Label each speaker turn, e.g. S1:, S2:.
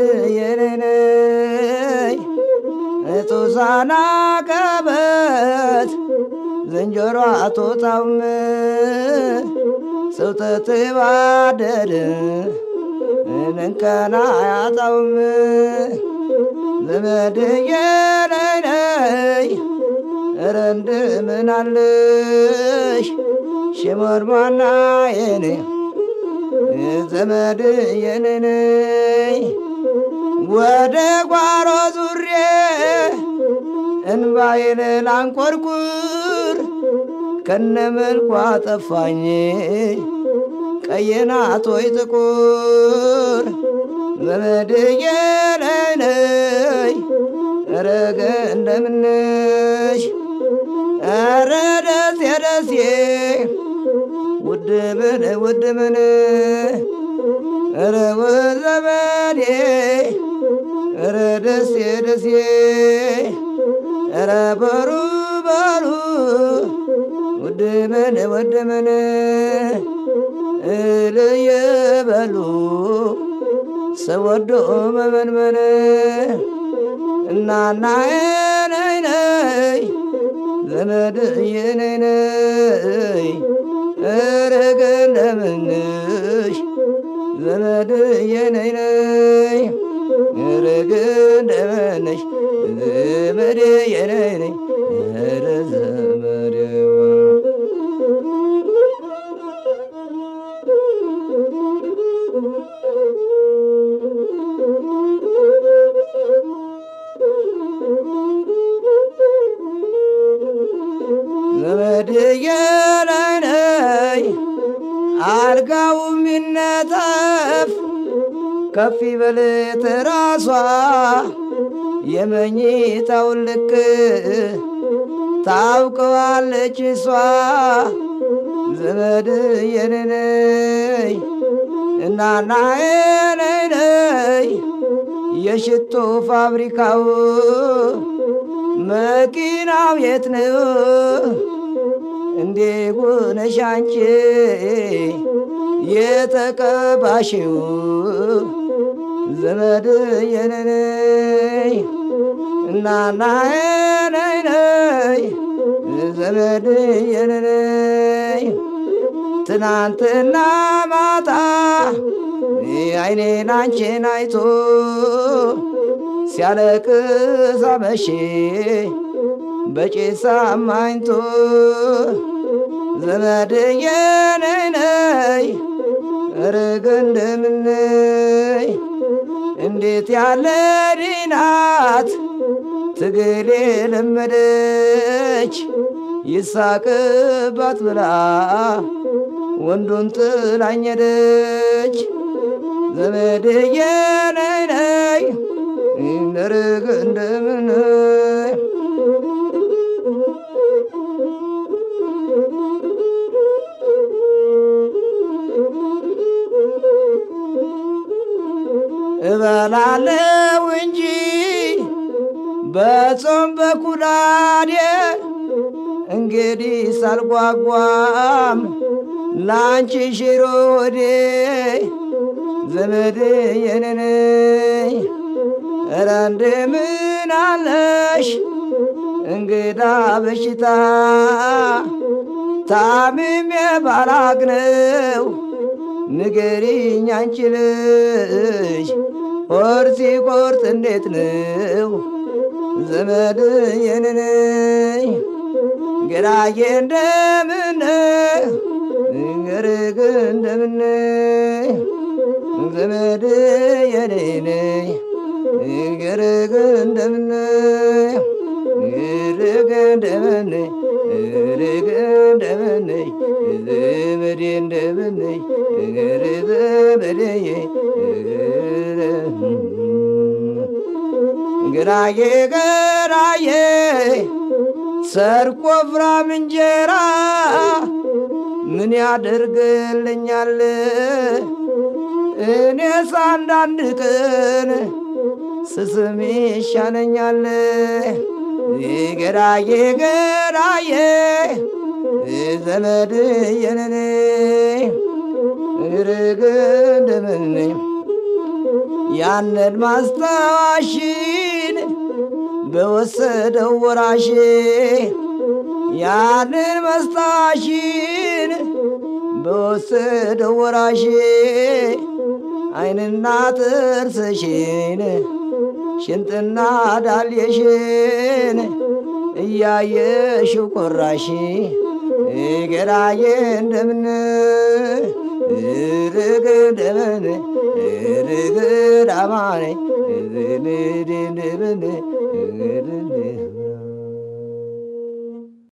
S1: የኔነይ ጡሳና ቀበት ዝንጀሮ አቶታውም ሰው ተትባደድ እንከና አያጣውም ዘመድ የነይነይ ኧረ እንደምን አለሽ ሽሞርሟና የኔ ዘመድ የነነይ ወደ ጓሮ ዙሬ እንባዬን ላንቆርቁር ከነ መልኳ ጠፋኝ ቀይናት ወይ ጥቁር ዘመድ የነነይ ረገ እንደምነሽ ኧረ ደሴ ደሴ ውድ ምን ውድ ምን ኧረ ወዘመዴ ኧረ ደሴ ደሴ ኧረ በሩ በሩ ውድ ምን ውድ ምን እልየበሉ ሰው ወዶ መመንመን እናና ነይ ነይ ዘመድ የነይ ነይ እረገ እንደምንሽ ዘመድ የነይ ነይ እረገ እንደምንሽ ዘመድ የነይ ነይ ኧረ ዘመዴዋ ዘመድ የነይ ነይ አልጋው ሚነጠፍ ከፍ ይበል ትራሷ የመኝታውን ልክ ታውቀዋለች እሷ ዘመድ የነይ ነይ እናና የነይ ነይ የሽቶ ፋብሪካው መኪናው የት ነው? እንዴ ጉነሽ አንቺ የተቀባሽው ዘመድ የነነይ እናና ነይ ነይ ዘመድ የነነይ ትናንትና ማታ አይኔን አንቺን አይቶ ሲያለቅስ አመሼ በጭስ አማኝቶ ዘመድ የነይ ነይ ርግ እንደምነይ እንዴት ያለ ዲናት ትግል የለመደች ይሳቅባት ብላ ወንዱን ጥላኝ ሄደች። ዘመድ የነይ ነይ ርግ እንደምነይ እበላለው እንጂ በጾም በኩዳዴ እንግዲህ ሳልጓጓም ላንቺ ሽሮ ወዴ ዘመድ የነነይ ኧረ እንደምን አለሽ እንግዳ በሽታ ታምሜ ባላቅነው ንገሪኝ አንቺ ልጅ ሆድ ሲቆርጥ እንዴት ነው ዘመድ የነነይ ግራዬ እንደምን ገርግ እንደምን ዘመድ የኔነይ ገርግ እንደምን ገርግ እንደምን ገርግ እንደምን ዘመዴ እንደምን ገርግ ዘመዴ ግራዬ ግራዬ ሰርቆ ፍራም እንጀራ ምን ያደርግልኛል? እኔስ አንዳንድ ቀን ስስም ይሻለኛል። ገራዬ ገራዬ ዘመድ የነኔ ርግ እንደምን ያንን ማስታወሽን በወሰደው ወራሽ ያንን መስታሽን በወሰደው ወራሽ አይንና ጥርስሽን ሽንጥና ዳልየሽን እያየሽው ቆራሽ ገራዬ እንደምን ርግ እንደምን ርግ ዳማኔ እንደምን